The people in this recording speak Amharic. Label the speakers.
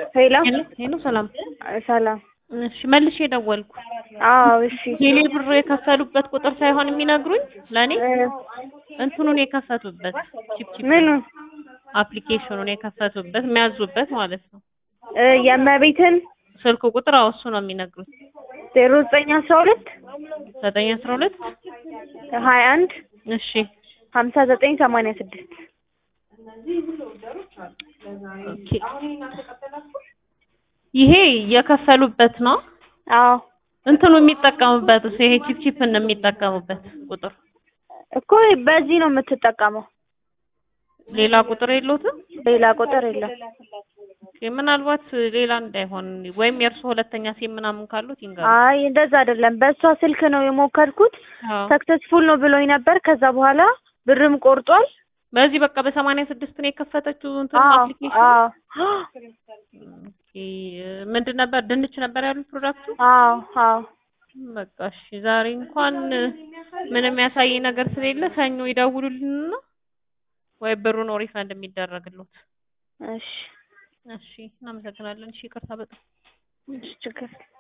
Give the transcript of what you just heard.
Speaker 1: ሄሎ
Speaker 2: ሄሎ ሰላም።
Speaker 1: ሰላም።
Speaker 2: እሺ መልሼ ደወልኩ።
Speaker 1: አዎ እሺ።
Speaker 2: ቴሌ ብር የከፈሉበት ቁጥር ሳይሆን የሚነግሩኝ ለእኔ
Speaker 1: እ
Speaker 2: እንትኑን የከፈቱበት ቺፕ ቺፕ
Speaker 1: ምኑን
Speaker 2: አፕሊኬሽኑን የከፈቱበት የሚያዙበት ማለት ነው።
Speaker 1: እ የእመቤትን
Speaker 2: ስልክ ቁጥር አዎ እሱ ነው የሚነግሩኝ።
Speaker 1: ዜሮ ዘጠኝ አስራ ሁለት
Speaker 2: ዘጠኝ አስራ ሁለት
Speaker 1: ሀያ አንድ
Speaker 2: እሺ
Speaker 1: ሀምሳ ዘጠኝ ሰማንያ ስድስት
Speaker 2: ኦኬ። ይሄ የከፈሉበት ነው።
Speaker 1: አዎ
Speaker 2: እንትኑ የሚጠቀሙበት እሱ ይሄ ቺፕ ቺፕን የሚጠቀሙበት ቁጥር
Speaker 1: እኮ በዚህ ነው የምትጠቀመው።
Speaker 2: ሌላ ቁጥር የለውትም።
Speaker 1: ሌላ ቁጥር የለም።
Speaker 2: ኦኬ፣ ምናልባት ሌላ እንዳይሆን ወይም የእርሱ ሁለተኛ ሲም ምናምን ካሉት ይንገሩ።
Speaker 1: አይ እንደዛ አይደለም። በእሷ ስልክ ነው የሞከርኩት።
Speaker 2: አዎ።
Speaker 1: ሰክሰስፉል ነው ብሎኝ ነበር። ከዛ በኋላ ብርም ቆርጧል።
Speaker 2: በዚህ በቃ በሰማንያ ስድስት ነው የከፈተችው እንትን
Speaker 1: አዎ
Speaker 2: አፕሊኬሽን።
Speaker 1: አዎ
Speaker 2: ኦኬ፣ ምንድን ነበር ድንች ነበር ያሉት ፕሮዳክቱ?
Speaker 1: አዎ አዎ
Speaker 2: በቃ እሺ፣ ዛሬ እንኳን ምንም ያሳይ ነገር ስለሌለ ሰኞ ይደውሉልንና ወይ ብሩ ነው ሪፈንድ የሚደረግሉት።
Speaker 1: እሺ
Speaker 2: እሺ፣ እናመሰግናለን። እሺ፣ ይቅርታ በጣም
Speaker 1: እሺ ችግር